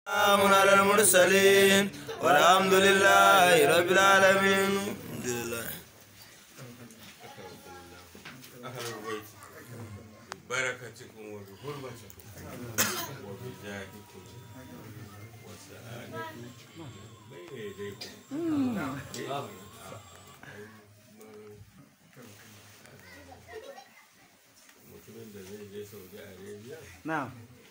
سلام على المرسلين والحمد لله رب العالمين الحمد لله بركتكم وبحرمتكم وبجاهكم وسعادتكم بين يديكم mutumin da zai je saudi arabia na'am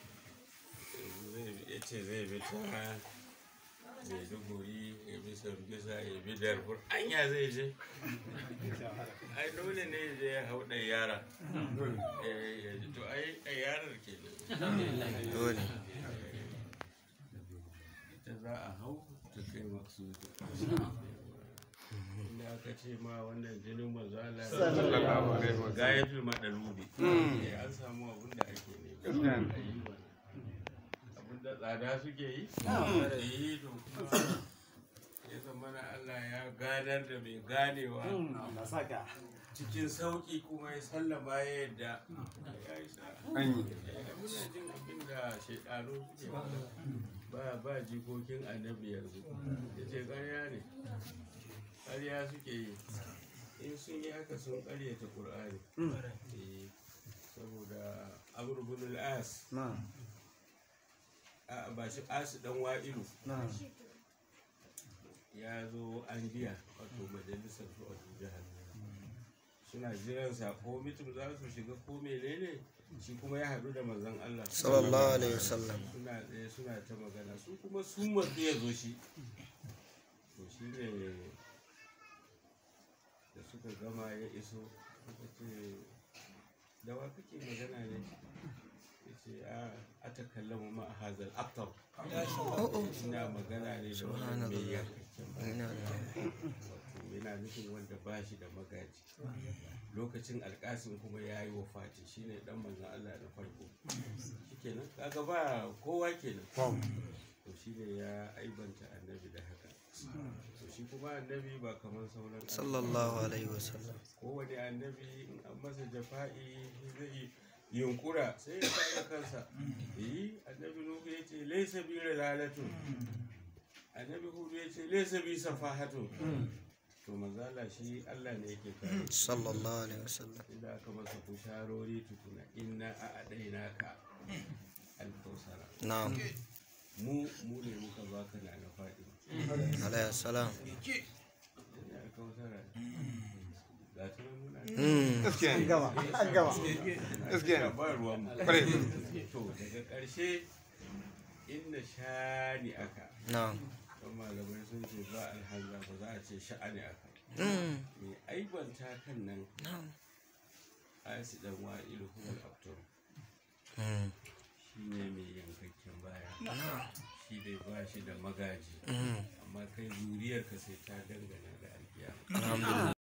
ya ce zai bi ta maiduguri ya bi sambisa ya bi darfur anya zai je ai dole ne ya je ya hau ɗan yara Eh, ya ji to ai ɗan yarar ke dole ita za a hau ta kai masu inda aka ce ma wannan jinin manzala gayatul madalubi Eh, an samu abin da ake ne abin da tsada suke yi yi to kuma ya zama na Allah ya ganar da mai ganewa na saka cikin sauƙi kuma ya sallama ya yadda ya yi sa muna jin abin da shaidanu suke faɗa. ba ba jikokin annabi yanzu ya ce ƙarya ne ƙarya suke yi in sun yi haka sun ƙaryata ƙur'ani Eh, saboda amur bin al-as na'am a ba shi asu dan wa'ilu na'am ya zo an biya wato majalisar su a jihar suna jiran sa ko mitin za su shiga ko menene shi kuma ya haɗu da manzon Allah sallallahu alaihi wasallam suna tsaye suna ta magana su kuma sun matsu ya zo shi to shi ne da suka gama ya iso suka ce da wa kake magana ne ya ce a a ta kallama ma a hazal aftab ina magana ne da wani mai yankakken ba ina da wato yana nufin wanda ba shi da magaji lokacin alkasim kuma ya yi wafati shine dan manzon Allah na farko shikenan kaga ba kowa kenan to shine ya aibanta annabi da haka to shi kuma annabi ba kamar sauran annabawa. sallallahu alaihi wasallam kowane annabi in an masa jafa'i zai yunkura sai ya kare kansa yi annabi nuhu ya ce laisa bi lalatun annabi hudu ya ce laisa bi safahatun to manzala shi Allah ne yake kare sallallahu alaihi wasallam inda aka masa kusharori tukuna inna a adaina ka alkausara na'am mu mu ne muka baka na na faɗi alaihi salam inda alkausara ga ta nan muna mm an gama an gama gaskiya ba ruwan mu to daga ƙarshe inna shani aka na'am don malamai sun ce ba alhanza ba za a ce sha'ani aka mm mai aibanta kan nan na'am asi dan wa'ilu huwal abtur mm shi ne mai yankakken baya shi dai ba shi da magaji mm amma kai zuriyarka sai ta dangana da alkiyama alhamdulillah